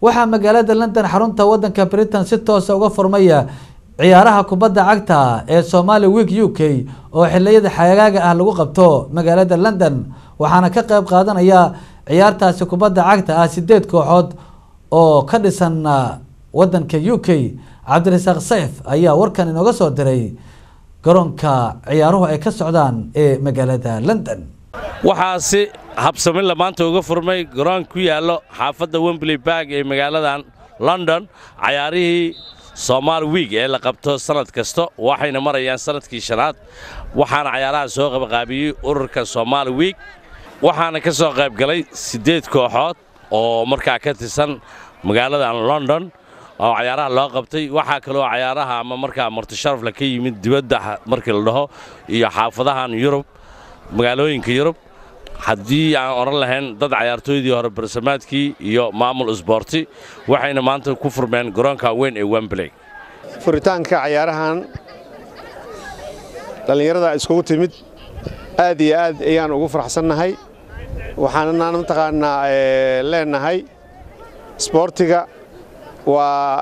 waxaa magaalada london xarunta wadanka britain si toosa uga furmaya ciyaaraha kubadda cagta ee somali week u k oo xiliyada xagaaga ah lagu qabto magaalada london waxaana ka qeyb qaadanaya ciyaartaasi kubadda cagta ah sideed kooxood oo ka dhisan wadanka u k cabdirasaaq sayf ayaa warkan inooga soo diray garoonka ciyaaruhu ay ka socdaan ee magaalada london waxaa si habsamilla maanta uga furmay garoon ku yaallo xaafadda wembley barg ee magaaladan london cayaarihii somaali wiig ee la qabto sannad kasta waxayna marayaan sannadkii shanaad waxaana cayaaraha soo qabaqaabiyey ururka somaali wiig waxaana ka soo qayb galay siddeed kooxood oo markaa ka tirsan magaaladan london oo cayaaraha loo qabtay waxaa kaloo cayaaraha ama markaa martisharafle ka yimid dibadda markii la dhaho iyo xaafadahan yurub magaalooyinka yurub haddii aan odhan lahayn dad cayaartooydii hore barsamaadkii iyo maamul isboorti waxayna maanta ku furmeen garoonka weyn ee wembley furitaanka cayaarahan dhallinyarada iskugu timid aad iyo aad ayaan ugu faraxsannahay waxaanaan mataqaannaa leenahay isboortiga waa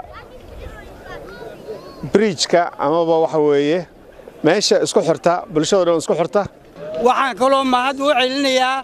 briijka amaba waxa weeye meesha isku xirta bulshado dhan isku xirta waxaan kaloo mahad u celinayaa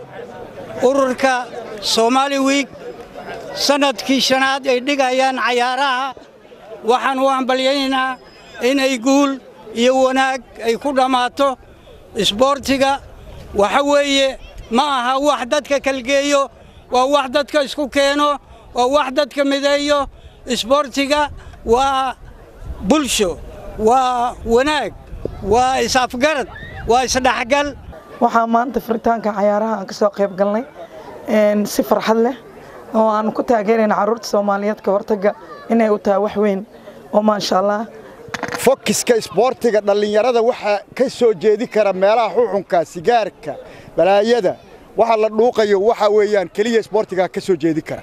ururka soomaali wiig sannadkii shanaad ay dhigayaan cayaaraha waxaan u hambalyaynaynaa inay guul iyo wanaag ay ku dhammaato isboortiga waxa weeye ma aha wax dadka kalgeeyo waa wax dadka isku keeno waa wax dadka mideeyo isboortiga waa bulsho waa wanaag waa is-afgarad waa isdhexgal waxaa maanta furitaanka cayaaraha aan ka soo qayb galnay si farxad leh oo aan ku taageerayna carruurta soomaaliyeed ka hortagga inay u tahay wax weyn oo maasha allah fokiska isboortiga dhallinyarada waxaa ka soo jeedi kara meelaha xuxunka sigaarka balaayada waxa la dhuuqayo waxa weeyaan keliya isboortiga ka soo jeedi kara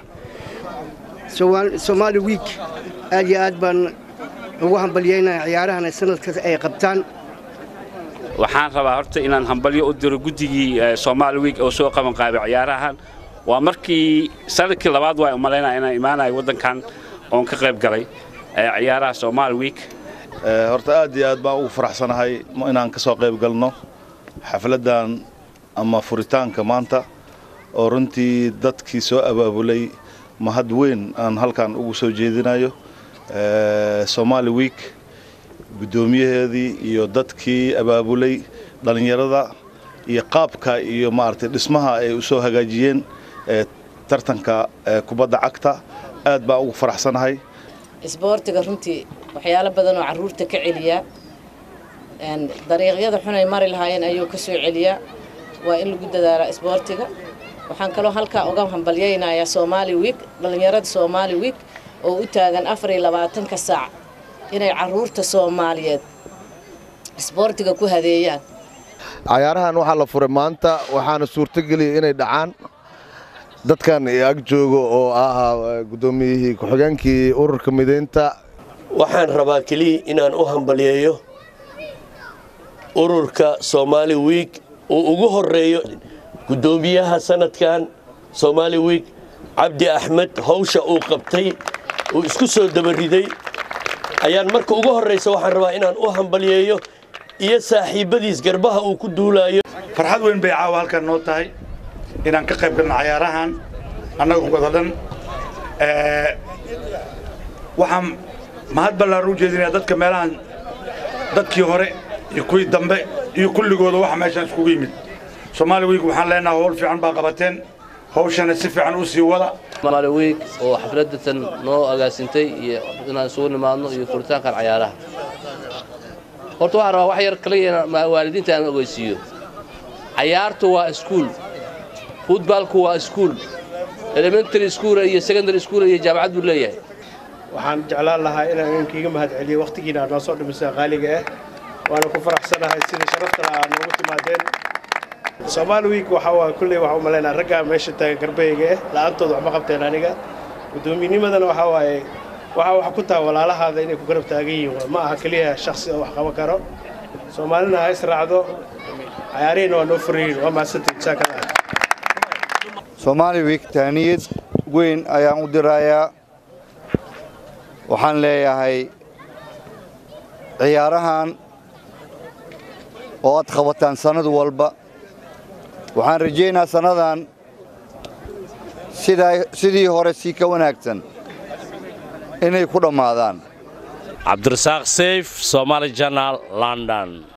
somaali wiik aad iyo aad baan ugu hambalyaynaya ciyaarahan sanadkaas ay qabtaan waxaan rabaa horta inaan hambalyo u diro guddigii somaali wiig oo soo qabanqaabay ciyaarahan waa markii sanadkii labaad waa umalaynaya inaan imaanayo waddankan oon ka qayb galay ciyaaraha somaali wiig horta aad iyo aad baan ugu faraxsanahay inaan ka soo qayb galno xafladdan ama furitaanka maanta oo runtii dadkii soo abaabulay mahad weyn aan halkan ugu soo jeedinayo somaali wiig guddoomiyaheedii iyo dadkii abaabulay dhallinyarada iyo qaabka iyo maaragtay dhismaha ay u soo hagaajiyeen tartanka kubadda cagta aad baan ugu faraxsanahay isboortiga runtii waxyaalo badan oo carruurta ka celiyaa dariiqyada xunay mari lahaayeen ayuu ka soo celiyaa waa in lagu dadaalaa isboortiga waxaan kaloo halkaa uga hambalyaynayaa somaali wiig dhallinyarada somaali wiig oo u taagan afar iyo labaatanka saac inay carruurta soomaaliyeed isboortiga ku hadeeyaan cayaarahan waxaa la furay maanta waxaana suurtogeliya inay dhacaan dadkan ag jooga oo ahaa guddoomiyihii ku-xigeenkii ururka midaynta waxaan rabaa keliya inaan u hambalyeeyo ururka soomaali wiig uu ugu horreeyo guddoomiyaha sanadkan soomaali wiig cabdi axmed hawsha uu qabtay uu isku soo dabariday ayaan marka ugu horraysa waxaan rabaa inaan u hambalyeeyo iyo saaxiibbadiis garbaha uu ku duulaayo farxad weyn bay caawa halkan noo tahay inaan ka qayb galno cayaarahan annaga wada dhan waxaan mahad ballaan u jeedinayaa dadka meelahan dadkii hore iyo kuwii dambe iyo kulligooda waxa meeshaan iskugu yimid soomaali wiig waxaan leenahay howl fiican baa qabateen hawshana si fiican u sii wada somaali wiig oo xafladatan noo agaasintay iyo inaan isugu nimaadno iyo furitaankan cayaaraha horta waxaan rabaa wax yar kaliya waalidiinta aan ogeysiiyo cayaartu waa iskuul futbaalku waa iskuul elementary school iyo secondary school iyo jaamacad buu leeyahay waxaan jeclaan lahaa inaan idinkiiga mahad celiyo wakhtigiina aad noo soo dhimisay qaaliga ah waana ku faraxsanahay sida sharaftana aad noogu timaadeen soomaali wiig waxa waa kulley waxaa u malaynaa raggaa meesha taagan garbeyga ah la'aantood waxma qabteen aniga guddoominnimadana waxaa waaye waxaa wax ku taha walaalahaada inay ku garab taagan yihiin ma aha keliya shakhsi oo wax qaban karo soomaalina ha israacdo cayaarihina waa noo furayiin waa mahadsantahay jasaakada soomaali wiig taaniyad weyn ayaan u dirayaa waxaan leeyahay ciyaarahan oo aad qabataan sannad walba waxaan rajaynaa sannadan sidii hore sii ka wanaagsan inay ku dhammaadaan cabdirasaaq sayf somaali janaal london